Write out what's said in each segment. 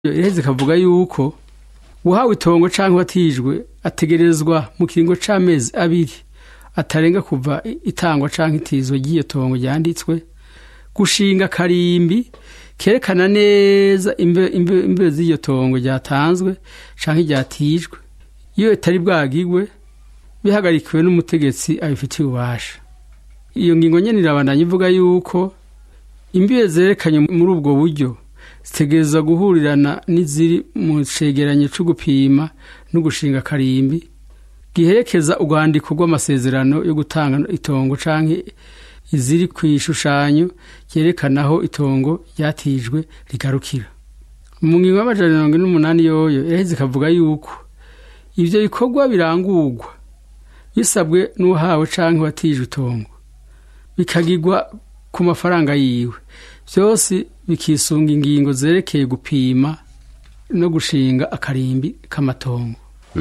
iraheze ikavuga yuko uwahawe itongo canke watijwe ategerezwa mu kiringo c'amezi abiri atarenga kuva itangwa canke itizwa ry'iyo tongo ryanditswe gushinga karimbi kerekana neza imbe z'iryo tongo ryatanzwe canke ryatijwe iyo itari bwagigwe bihagarikiwe n'umutegetsi abifitiye ububasha iyo ngingo nyene irabandanya ivuga yuko imbibe zerekanye muri ubwo buryo zitegereza guhurirana n'iziri mu cegeranyo co gupima no gushinga karimbi giherekeza urwandiko rw'amasezerano yo gutanga itongo canke iziri kw'ishushanyo ryerekana aho itongo ryatijwe rigarukira mu ngingo y'amajana mirongo ine n'umunani yoyo iraheze ikavuga yuko ivyo bikorwa birangurwa bisabwe n'uwahawe canke watijwe itongo bikagirwa ku mafaranga yiwe vyose bikisunga ingingo zerekeye gupima no gushinga akarimbi k'amatongo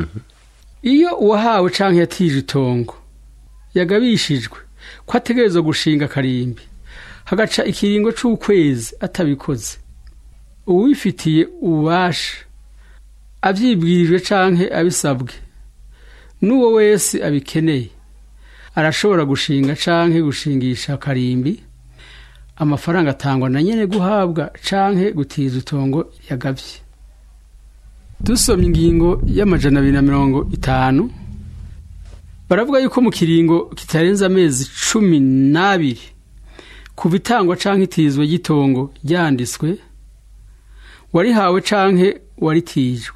iyo uwahawe canke yatije itongo yagabishijwe ko ategerezwa gushinga akarimbi hagaca ikiringo c'ukwezi atabikoze uwifitiye ububasha avyibwirijwe canke abisabwe n'uwo wese abikeneye arashobora gushinga canke gushingisha akarimbi amafaranga atangwa na nyene guhabwa canke gutiza itongo yagavye dusomye ingingo y'amajana abiri na mirongo itanu baravuga yuko mu kiringo kitarenze amezi cumi n'abiri kuva itangwa canke itizwa ry'itongo ryanditswe warihawe canke waritijwe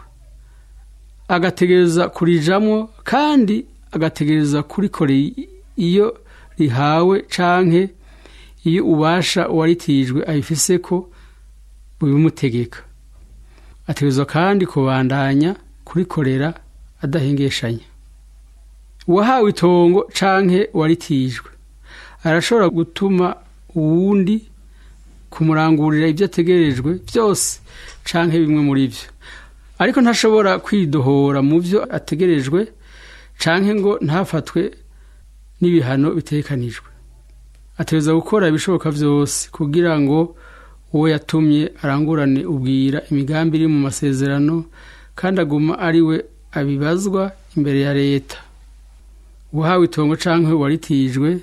agategereza kurijamwo kandi agategereza kurikorera iyo rihawe canke iyo ubasha uwaritijwe abifise ko bubimutegeka ategerezwa kandi kubandanya kurikorera adahengeshanya uwahawe itongo canke waritijwe arashobora gutuma uwundi kumurangurira ibyo ategerejwe byose canke bimwe muri vyo ariko ntashobora kwidohora mu vyo ategerejwe canke ngo ntafatwe n'ibihano bitekanijwe ategereza gukora ibishoboka vyose kugira ngo uwo yatumye arangurane ubwira imigambi iri mu masezerano kandi aguma ari we abibazwa imbere ya leta uwahawe itongo canke waritijwe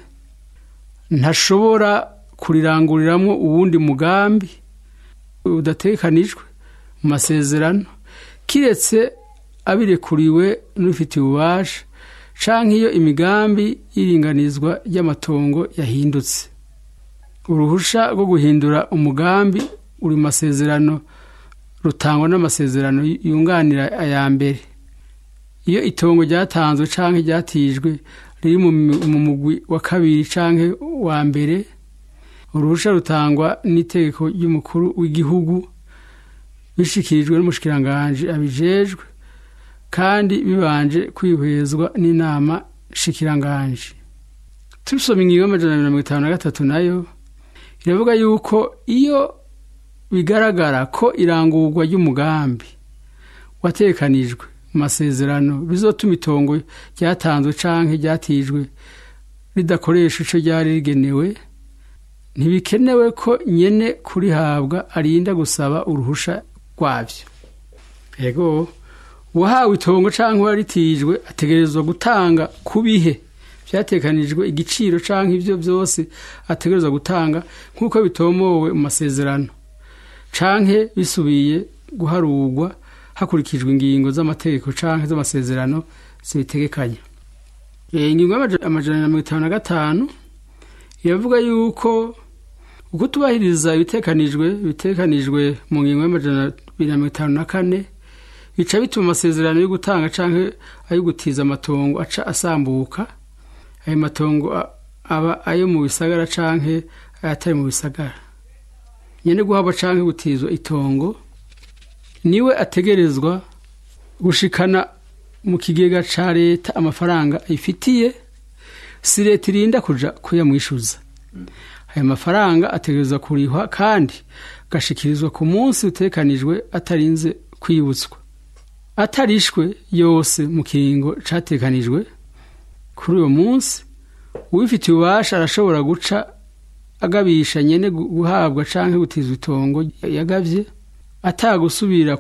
ntashobora kuriranguriramwo uwundi mugambi udatekanijwe mu masezerano kiretse abirekuriwe n'ufitiye ububasha canke iyo imigambi y'iringanizwa ry'amatongo yahindutse uruhusha rwo guhindura umugambi uri mu masezerano rutangwa n'amasezerano yunganira aya mbere iyo itongo ryatanzwe canke ryatijwe riri mu mugwi wa kabiri canke wa mbere uruhusha rutangwa n'itegeko ry'umukuru w'igihugu bishikirijwe n'umushikiranganji abijejwe kandi bibanje kwihwezwa n'inama shikiranganji tubisoma ingingo y'amajana abiri na mirongo itanu na gatatu nayo iravuga yuko iyo bigaragara ko irangurwa ry'umugambi watekanijwe mu masezerano bizotuma itongo ryatanzwe canke ryatijwe ridakoresha ico ryari rigenewe ntibikenewe ko nyene kurihabwa arinda gusaba uruhusha rwavyo ego uwahawe itongo canke waritijwe ategerezwa gutanga ku bihe vyatekanijwe igiciro canke ivyo vyose ategerezwa gutanga nk'uko bitomowe mu masezerano canke bisubiye guharurwa hakurikijwe ingingo z'amategeko canke z'amasezerano zibitegekanya ingingo y'amajana na mirongo itanu na gatanu iravuga yuko ukutubahiriza ibitekanijwe bitekanijwe mu ngingo y'amajana abiri na mirongo itanu na kane bica bituma amasezerano yo gutanga canke ayo gutiza amatongo aca asambuka ayo matongo aba ayo mu bisagara canke ayatari mu bisagara nyene guhabwa canke gutizwa itongo niwe ategerezwa gushikana mu kigega ca leta amafaranga ayifitiye si leta irinda kuja kuyamwishuza ayo mafaranga ategerezwa kurihwa kandi agashikirizwa ku munsi utekanijwe atarinze kwibutswa atarishwe yose mu kiringo catekanijwe kuri uwo munsi uwifitiye ububasha arashobora guca agabisha nyene guhabwa canke gutizwa itongo yagavye atagusubira